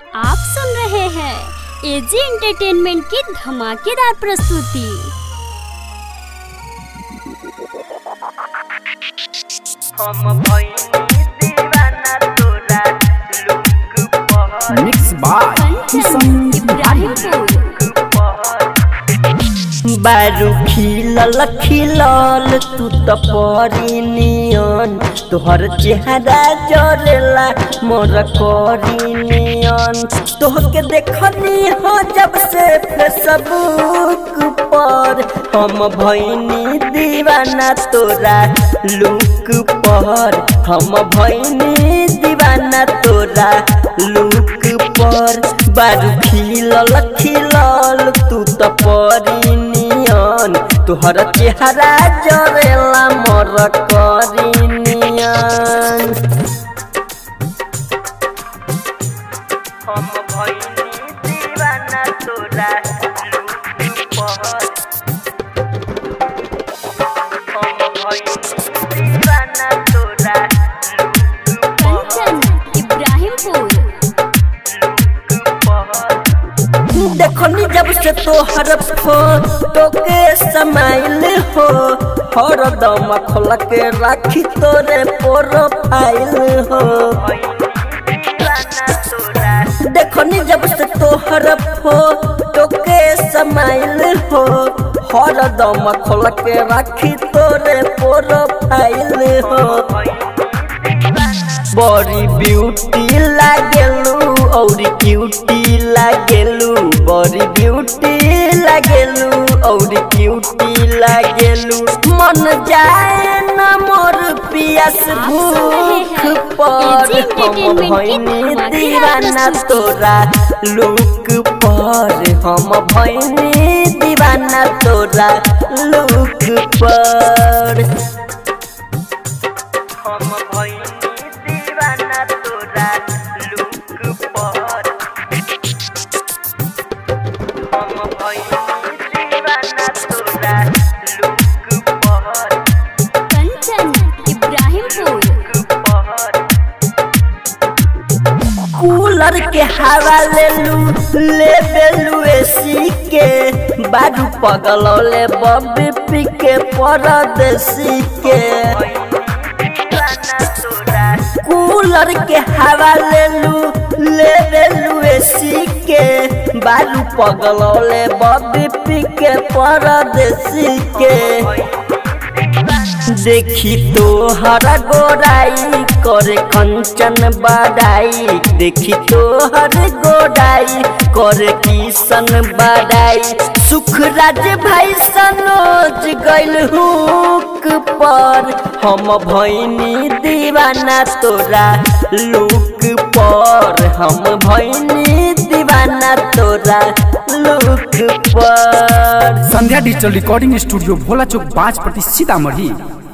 आप सुन रहे हैं एजी एंटरटेनमेंट की धमाकेदार प्रस्तुति हम भइनी दीवाना तोरा लुक पहर मिक्स बाय कंचन इब्राहिमपुर बारू खिलल खिलल तू त परी नियन तोहर चेहरा जरेला मोर करी नियन तोहके देखनी हो जब से फेसबुक पर हम भइनी दीवाना तोरा लुक पर हम भइनी दीवाना तोरा लुक पर बारू खिलल खिलल तू त परी नियन तोहर चेहरा जरेला मोर करी नियन हम भइनी दीवाना तोरा लुक पर हम भइनी दीवाना तोरा लुक कंचन इब्राहिमपुर देखनी जब से तोहर फोटो के समाइल हो हर दम खोल के राखी तोरे प्रोफाइल हो देखनी जब से तोहर फोटो के समाइल हो हर दम खोल के राखी तोरे प्रोफाइल हो बड़ी ब्यूटी लागेलू और क्यूटी लागेलू बड़ी ब्यूटी लागेलू और क्यूटी लागेलू मन जाए न मोर पियास भूख पर हम भैनी दीवाना तोरा लुक पर हम भैनी दीवाना तोरा लुक पर हम भइनी दीवाना तोरा लुक पर हम भइनी दीवाना तोरा लुक पर कंचन इब्राहिमपुर लुक पर कूलर के हवा ले लू ले बेलू एसी के बाजू पगलौले बब्बी पी के परदेसी के कूलर के हवा ले लू ले बेलू एसी के बाजू पगलौले बब्बी पी के परदेसी के देखी तो हर गोराई करे कंचन बड़ाई देखी तो हर गोराई करे किशन बड़ाई सुख राज भाई सनोज गइल हुक पर हम भइनी दीवाना तोरा लुक पर हम भइनी दीवाना तोरा लुक पर Sandhya digital recording studio Bhola Chowk बाज प्रति सीतामढ़ी